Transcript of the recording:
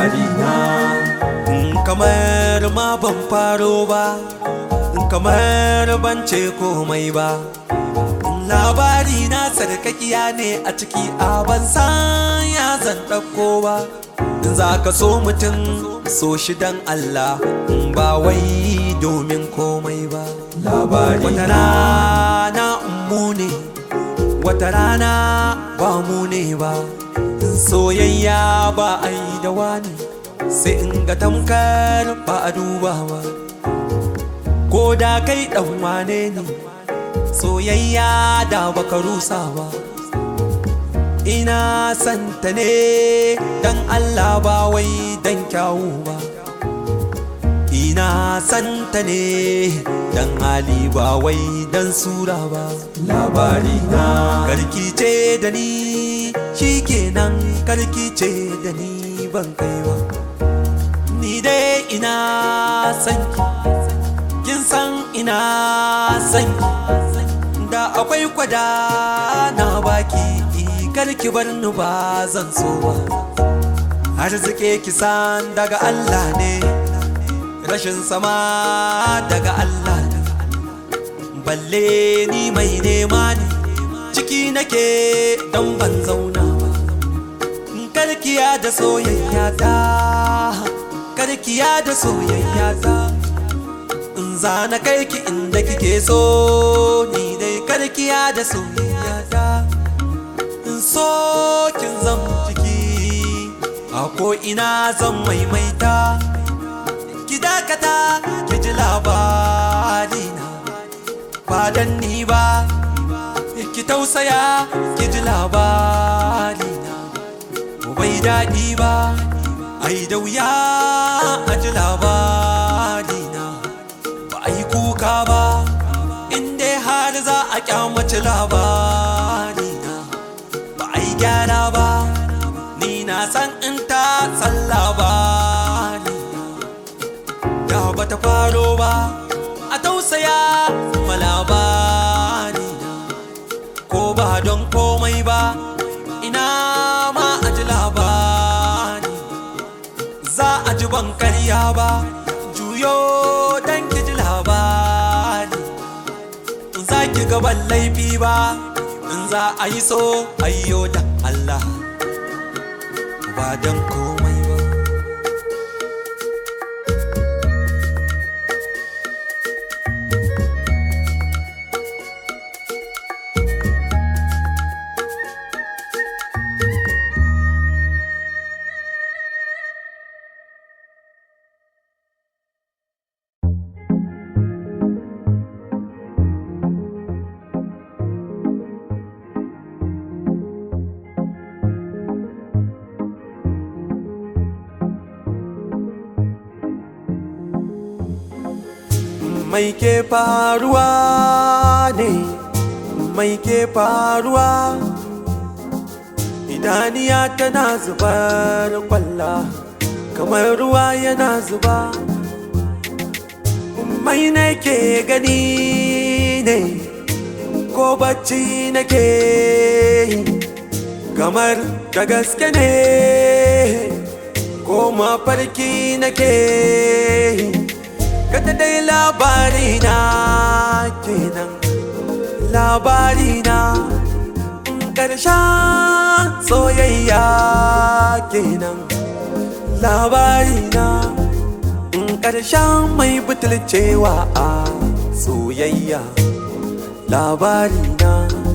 labarina kamar ma ban faro ba kamar ban ce komai ba labari na sarkakiya ne a ciki a ban san ya zan ɗauko ba in za ka so mutum so shi dan Allah ba wai domin komai ba labari wata rana mu ne wata rana ba mu ne ba soyayya ba a yi da wani sai in ga tamkar ba a duba ba ko da kai ɗan wane ne soyayya da baka rusa ba ina santa ne dan Allah ba wai dan kyawu ba ina santa ne dan hali ba wai dan sura ba labari na karkice da ni shikenan karkice da ni ban kai ba ni dai ina san kin san ina san da akwai kwada na baki karki bar ni ba zan so ba arziki kisan daga Allah ne rashin sama daga Allah ne balle ni mai nema ne ciki nake don ban zauna ba karkiya da soyayya ta karkiya da soyayya ta in zana kai ki inda kike so ni dai karkiya da soyayya ta in so kin zam ciki a ko ina zan maimaita ki dakata ki ji labari na ba dan ni ba ki tausaya ki ji labari na bai daɗi ba ai da wuya a ji labari na ba a yi kuka ba inda har za a kyamaci labari na ba a yi gyara ba ni na san in ta san labari da ba ta faro ba a tausaya ma labari na ko ba don komai ba ina ma a ji labari za a ji ban karya ba juyo don ki ji labari za ki gaban laifi ba in za a yi so ayyo da Allah ba don komai ba mai ke faruwa ne mai ke faruwa idaniya tana zubar kwalla kamar ruwa yana zuba mai nake gani ne ko bacci nake yi kamar da gaske ne ko mafarki nake yi kada dai labari na kenan labari na ƙarshen soyayya kenan labari na ƙarshen mai butulcewa a soyayya labari na